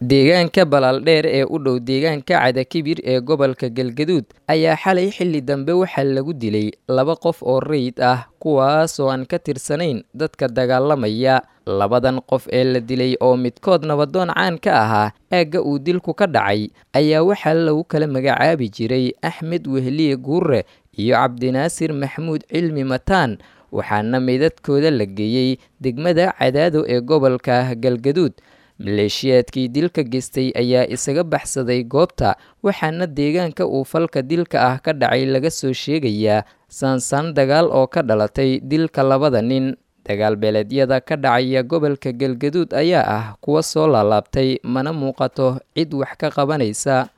deegaanka balaaldheer ee u dhow deegaanka cadakibir ee gobolka galgaduud ayaa xalay xilli dambe waxaa lagu dilay laba qof oo rayid ah kuwaasoo aan ka tirsanayn dadka dagaalamaya labadan qof ee la dilay oo midkood nabadoon caan ka ahaa aagga uu dilku ka dhacay ayaa waxaa lagu kala magacaabi jiray axmed wehliye guure iyo cabdinaasir maxamuud cilmi mataan waxaana meydadkooda la geeyey degmada cadaado ee gobolka galgaduud maleeshiyaadkii dilka geystay ayaa isaga baxsaday goobta waxaana deegaanka uu falka dilka ah ka dhacay laga soo sheegayaa saansaan dagaal oo ka dhalatay dilka labada nin dagaal beeleedyada ka dhacaya gobolka galgaduud ayaa ah kuwa soo laalaabtay mana muuqato cid wax ka qabanaysa